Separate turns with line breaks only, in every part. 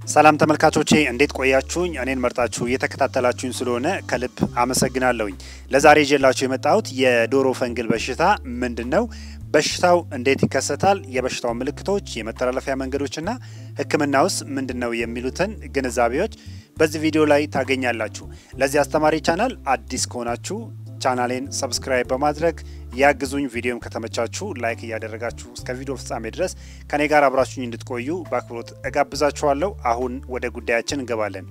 ሰላም ተመልካቾቼ እንዴት ቆያችሁኝ? እኔን መርጣችሁ እየተከታተላችሁኝ ስለሆነ ከልብ አመሰግናለሁኝ። ለዛሬ ይዤላችሁ የመጣሁት የዶሮ ፈንግል በሽታ ምንድን ነው፣ በሽታው እንዴት ይከሰታል፣ የበሽታው ምልክቶች፣ የመተላለፊያ መንገዶችና ሕክምና ውስጥ ምንድን ነው የሚሉትን ግንዛቤዎች በዚህ ቪዲዮ ላይ ታገኛላችሁ። ለዚህ አስተማሪ ቻናል አዲስ ከሆናችሁ ቻናሌን ሰብስክራይብ በማድረግ ያግዙኝ። ቪዲዮም ከተመቻችሁ ላይክ እያደረጋችሁ እስከ ቪዲዮ ፍጻሜ ድረስ ከኔ ጋር አብራችሁኝ እንድትቆዩ በአክብሮት እጋብዛችኋለሁ። አሁን ወደ ጉዳያችን እንገባለን።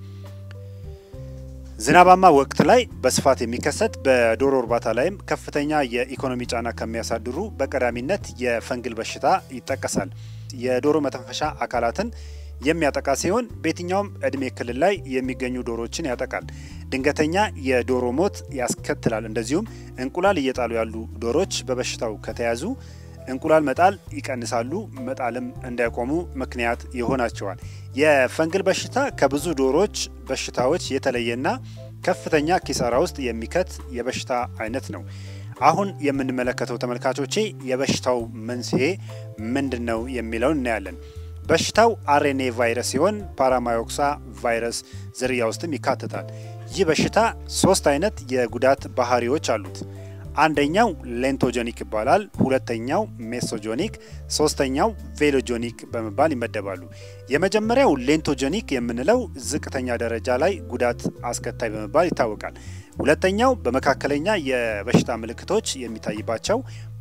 ዝናባማ ወቅት ላይ በስፋት የሚከሰት በዶሮ እርባታ ላይም ከፍተኛ የኢኮኖሚ ጫና ከሚያሳድሩ በቀዳሚነት የፈንግል በሽታ ይጠቀሳል። የዶሮ መተንፈሻ አካላትን የሚያጠቃ ሲሆን በየትኛውም እድሜ ክልል ላይ የሚገኙ ዶሮዎችን ያጠቃል። ድንገተኛ የዶሮ ሞት ያስከትላል። እንደዚሁም እንቁላል እየጣሉ ያሉ ዶሮዎች በበሽታው ከተያዙ እንቁላል መጣል ይቀንሳሉ፣ መጣልም እንዳይቆሙ ምክንያት ይሆናቸዋል። የፈንግል በሽታ ከብዙ ዶሮዎች በሽታዎች የተለየና ከፍተኛ ኪሳራ ውስጥ የሚከት የበሽታ አይነት ነው። አሁን የምንመለከተው ተመልካቾቼ የበሽታው መንስኤ ምንድን ነው የሚለውን እናያለን። በሽታው አርኤንኤ ቫይረስ ሲሆን ፓራማዮክሳ ቫይረስ ዝርያ ውስጥም ይካተታል። ይህ በሽታ ሶስት አይነት የጉዳት ባህሪዎች አሉት። አንደኛው ሌንቶጆኒክ ይባላል። ሁለተኛው ሜሶጆኒክ፣ ሶስተኛው ቬሎጆኒክ በመባል ይመደባሉ። የመጀመሪያው ሌንቶጆኒክ የምንለው ዝቅተኛ ደረጃ ላይ ጉዳት አስከታይ በመባል ይታወቃል። ሁለተኛው በመካከለኛ የበሽታ ምልክቶች የሚታይባቸው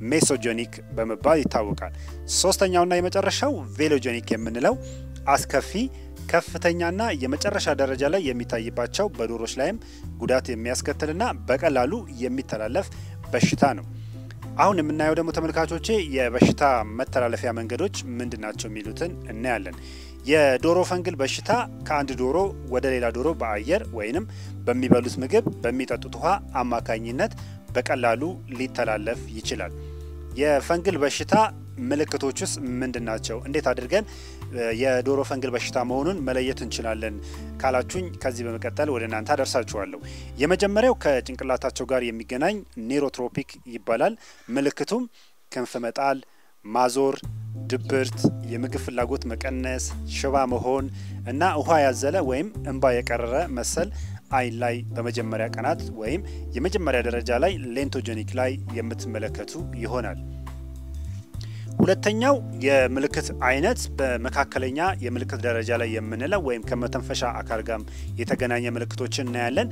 ሜሶጆኒክ በመባል ይታወቃል። ሶስተኛውና የመጨረሻው ቬሎጆኒክ የምንለው አስከፊ ከፍተኛና የመጨረሻ ደረጃ ላይ የሚታይባቸው በዶሮች ላይም ጉዳት የሚያስከትልና በቀላሉ የሚተላለፍ በሽታ ነው። አሁን የምናየው ደግሞ ተመልካቾቼ የበሽታ መተላለፊያ መንገዶች ምንድን ናቸው የሚሉትን እናያለን። የዶሮ ፈንግል በሽታ ከአንድ ዶሮ ወደ ሌላ ዶሮ በአየር ወይንም በሚበሉት ምግብ፣ በሚጠጡት ውሃ አማካኝነት በቀላሉ ሊተላለፍ ይችላል። የፈንግል በሽታ ምልክቶቹስ ምንድን ናቸው? እንዴት አድርገን የዶሮ ፈንግል በሽታ መሆኑን መለየት እንችላለን ካላችሁኝ ከዚህ በመቀጠል ወደ እናንተ አደርሳችኋለሁ። የመጀመሪያው ከጭንቅላታቸው ጋር የሚገናኝ ኔሮትሮፒክ ይባላል። ምልክቱም ክንፍ መጣል፣ ማዞር፣ ድብርት፣ የምግብ ፍላጎት መቀነስ፣ ሽባ መሆን እና ውሃ ያዘለ ወይም እንባ የቀረረ መሰል አይን ላይ በመጀመሪያ ቀናት ወይም የመጀመሪያ ደረጃ ላይ ሌንቶጀኒክ ላይ የምትመለከቱ ይሆናል። ሁለተኛው የምልክት አይነት በመካከለኛ የምልክት ደረጃ ላይ የምንለው ወይም ከመተንፈሻ አካል ጋር የተገናኘ ምልክቶችን እናያለን።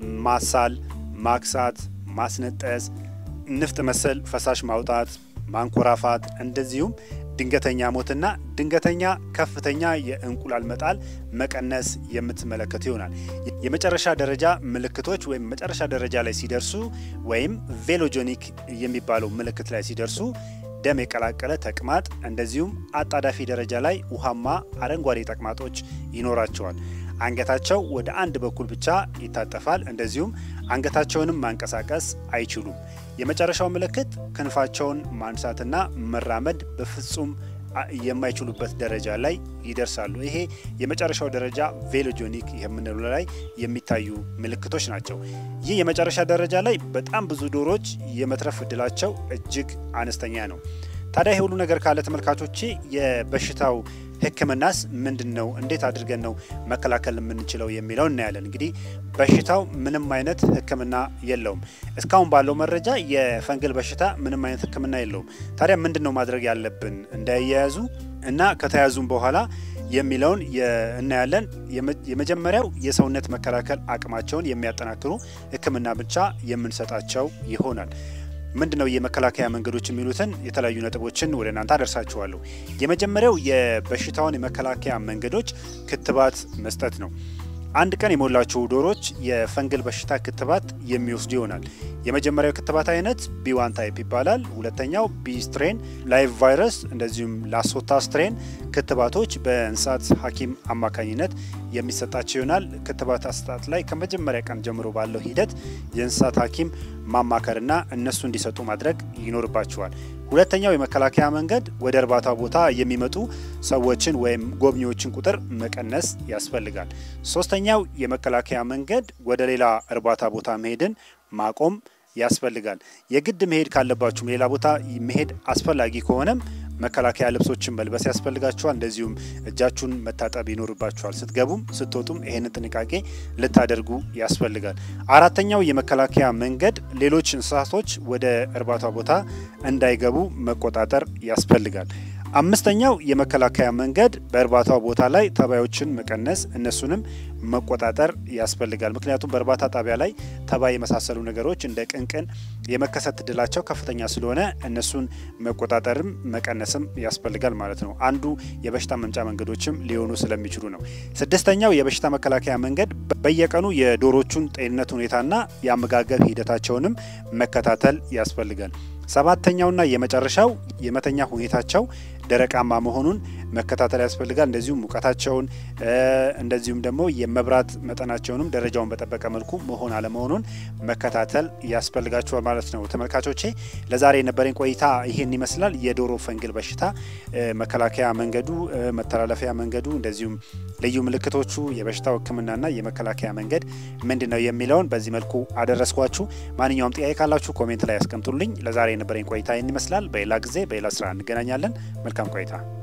ማሳል፣ ማክሳት፣ ማስነጠስ፣ ንፍጥ መሰል ፈሳሽ ማውጣት፣ ማንኮራፋት እንደዚሁም ድንገተኛ ሞትና ድንገተኛ ከፍተኛ የእንቁላል መጣል መቀነስ የምትመለከቱ ይሆናል። የመጨረሻ ደረጃ ምልክቶች ወይም መጨረሻ ደረጃ ላይ ሲደርሱ ወይም ቬሎጆኒክ የሚባለው ምልክት ላይ ሲደርሱ ደም የቀላቀለ ተቅማጥ እንደዚሁም አጣዳፊ ደረጃ ላይ ውሃማ አረንጓዴ ተቅማጦች ይኖራቸዋል። አንገታቸው ወደ አንድ በኩል ብቻ ይታጠፋል። እንደዚሁም አንገታቸውንም ማንቀሳቀስ አይችሉም። የመጨረሻው ምልክት ክንፋቸውን ማንሳትና መራመድ በፍጹም የማይችሉበት ደረጃ ላይ ይደርሳሉ። ይሄ የመጨረሻው ደረጃ ቬሎጆኒክ የምንለው ላይ የሚታዩ ምልክቶች ናቸው። ይህ የመጨረሻ ደረጃ ላይ በጣም ብዙ ዶሮዎች የመትረፍ እድላቸው እጅግ አነስተኛ ነው። ታዲያ ይህ ሁሉ ነገር ካለ ተመልካቾቼ የበሽታው ሕክምናስ ምንድን ነው? እንዴት አድርገን ነው መከላከል የምንችለው የሚለው እናያለን። እንግዲህ በሽታው ምንም አይነት ሕክምና የለውም። እስካሁን ባለው መረጃ የፈንግል በሽታ ምንም አይነት ሕክምና የለውም። ታዲያ ምንድን ነው ማድረግ ያለብን እንዳይያያዙ እና ከተያዙም በኋላ የሚለውን እናያለን። የመጀመሪያው የሰውነት መከላከል አቅማቸውን የሚያጠናክሩ ሕክምና ብቻ የምንሰጣቸው ይሆናል። ምንድን ነው የመከላከያ መንገዶች የሚሉትን የተለያዩ ነጥቦችን ወደ እናንተ አደርሳችኋለሁ። የመጀመሪያው የበሽታውን የመከላከያ መንገዶች ክትባት መስጠት ነው። አንድ ቀን የሞላቸው ዶሮች የፈንግል በሽታ ክትባት የሚወስዱ ይሆናል። የመጀመሪያው ክትባት አይነት ቢዋን ታይፕ ይባላል። ሁለተኛው ቢ ስትሬን ላይቭ ቫይረስ፣ እንደዚሁም ላሶታ ስትሬን ክትባቶች በእንስሳት ሐኪም አማካኝነት የሚሰጣቸው ይሆናል። ክትባት አሰጣጥ ላይ ከመጀመሪያ ቀን ጀምሮ ባለው ሂደት የእንስሳት ሐኪም ማማከርና እነሱ እንዲሰጡ ማድረግ ይኖርባቸዋል። ሁለተኛው የመከላከያ መንገድ ወደ እርባታ ቦታ የሚመጡ ሰዎችን ወይም ጎብኚዎችን ቁጥር መቀነስ ያስፈልጋል። ሶስተኛው የመከላከያ መንገድ ወደ ሌላ እርባታ ቦታ መሄድን ማቆም ያስፈልጋል። የግድ መሄድ ካለባችሁም ሌላ ቦታ መሄድ አስፈላጊ ከሆነም መከላከያ ልብሶችን መልበስ ያስፈልጋችኋል። እንደዚሁም እጃችሁን መታጠብ ይኖርባችኋል። ስትገቡም ስትወጡም ይህንን ጥንቃቄ ልታደርጉ ያስፈልጋል። አራተኛው የመከላከያ መንገድ ሌሎች እንስሳቶች ወደ እርባታ ቦታ እንዳይገቡ መቆጣጠር ያስፈልጋል። አምስተኛው የመከላከያ መንገድ በእርባታው ቦታ ላይ ተባዮችን መቀነስ እነሱንም መቆጣጠር ያስፈልጋል። ምክንያቱም በእርባታ ጣቢያ ላይ ተባይ የመሳሰሉ ነገሮች እንደ ቅንቅን የመከሰት እድላቸው ከፍተኛ ስለሆነ እነሱን መቆጣጠርም መቀነስም ያስፈልጋል ማለት ነው። አንዱ የበሽታ መምጫ መንገዶችም ሊሆኑ ስለሚችሉ ነው። ስድስተኛው የበሽታ መከላከያ መንገድ በየቀኑ የዶሮቹን ጤንነት ሁኔታና የአመጋገብ ሂደታቸውንም መከታተል ያስፈልጋል። ሰባተኛውና የመጨረሻው የመተኛ ሁኔታቸው ደረቃማ መሆኑን መከታተል ያስፈልጋል። እንደዚሁም ሙቀታቸውን እንደዚሁም ደግሞ የመብራት መጠናቸውንም ደረጃውን በጠበቀ መልኩ መሆን አለመሆኑን መከታተል ያስፈልጋቸዋል ማለት ነው። ተመልካቾቼ ለዛሬ የነበረኝ ቆይታ ይህን ይመስላል። የዶሮ ፈንግል በሽታ መከላከያ መንገዱ፣ መተላለፊያ መንገዱ፣ እንደዚሁም ልዩ ምልክቶቹ፣ የበሽታው ሕክምናና የመከላከያ መንገድ ምንድን ነው የሚለውን በዚህ መልኩ አደረስኳችሁ። ማንኛውም ጥያቄ ካላችሁ ኮሜንት ላይ ያስቀምጡልኝ። ለዛሬ የነበረኝ ቆይታ ይህን ይመስላል። በሌላ ጊዜ በሌላ ስራ እንገናኛለን። መልካም ቆይታ